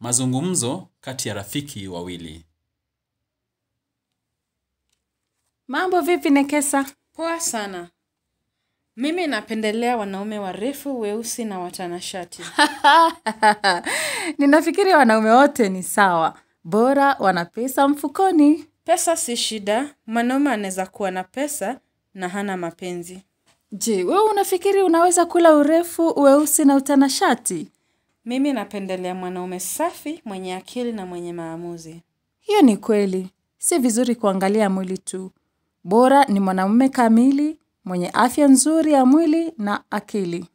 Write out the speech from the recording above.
Mazungumzo kati ya rafiki wawili. Mambo vipi Nekesa? Poa sana. Mimi napendelea wanaume warefu, weusi na watanashati. Ninafikiri wanaume wote ni sawa, bora wana pesa mfukoni. Pesa si shida, mwanaume anaweza kuwa na pesa na hana mapenzi. Je, wewe unafikiri unaweza kula urefu, weusi na utanashati? Mimi napendelea mwanaume safi, mwenye akili na mwenye maamuzi. Hiyo ni kweli. Si vizuri kuangalia mwili tu. Bora ni mwanamume kamili, mwenye afya nzuri ya mwili na akili.